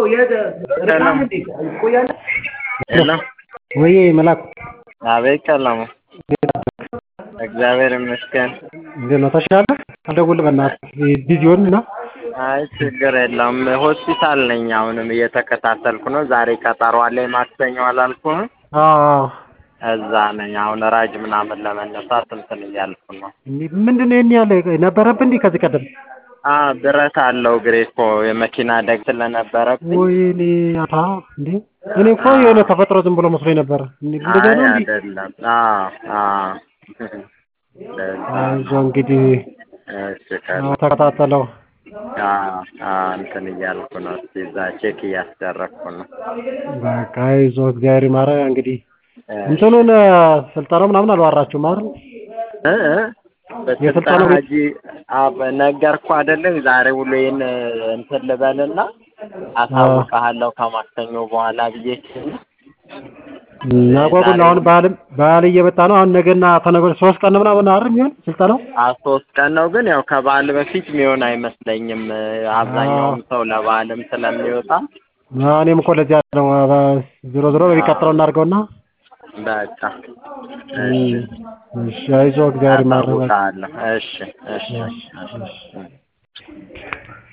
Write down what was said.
ሄሎ ወይ መላኩ አቤት ቀለሙ እግዚአብሔር ይመስገን እንዴት ነው ተሻለህ? አልደውልህ በእናትህ ቢዚ ሆንን እና አይ ችግር የለውም ሆስፒታል ነኝ አሁንም እየተከታተልኩ ነው ዛሬ ቀጠሮ አለኝ ማክሰኞ አላልኩህም አዎ እዛ ነኝ አሁን ራጅ ምናምን ለመነሳት እንትን እያልኩ ነው ምንድን ነው ይሄን ያለ ነበረብህ እንዲህ ከዚህ ቀደም አ ብረት አለው እግሬ እኮ የመኪና አደጋ ስለነበረብኝ ወይኔ አታ እንዴ እኔ እኮ የሆነ ተፈጥሮ ዝም ብሎ መስሎኝ ነበር እንደዛ አይ ነው እንዴ አይደለም አዎ አዎ አይዞህ እንግዲህ እሺ ቀን አዎ፣ ተከታተለው አዎ አዎ እንትን እያልኩ ነው እስኪ እዛ ቼክ እያስደረግኩ ነው በቃ አይዞህ እግዚአብሔር ይማረህ እንግዲህ እንትኑን ስልጠናው ምናምን አልዋራችሁም አይደል እ እ በስልጠና የስልጠናው ሀጂ አብ ነገርኩህ አይደለም ዛሬ ውሎዬን እንትን ልበልና አሳውቅሃለሁ ከማክሰኞ በኋላ ብዬ እናጓጉል አሁን በዓልም በዓል እየመጣ ነው አሁን ነገና ተነገ ወዲያ ሶስት ቀን ነው ምናምን አይደል የሚሆን ስልጠናው አ ሶስት ቀን ነው ግን ያው ከበዓል በፊት የሚሆን አይመስለኝም አብዛኛውም ሰው ለበዓልም ስለሚወጣ አዎ፣ እኔም እኮ ለዚያ ነው ዞሮ ዞሮ በሚቀጥለው እናድርገውና በቃ እሺ አይዞህ እግዚአብሔር ይማረህ በቃ አሳውቅሃለሁ እሺ እሺ እሺ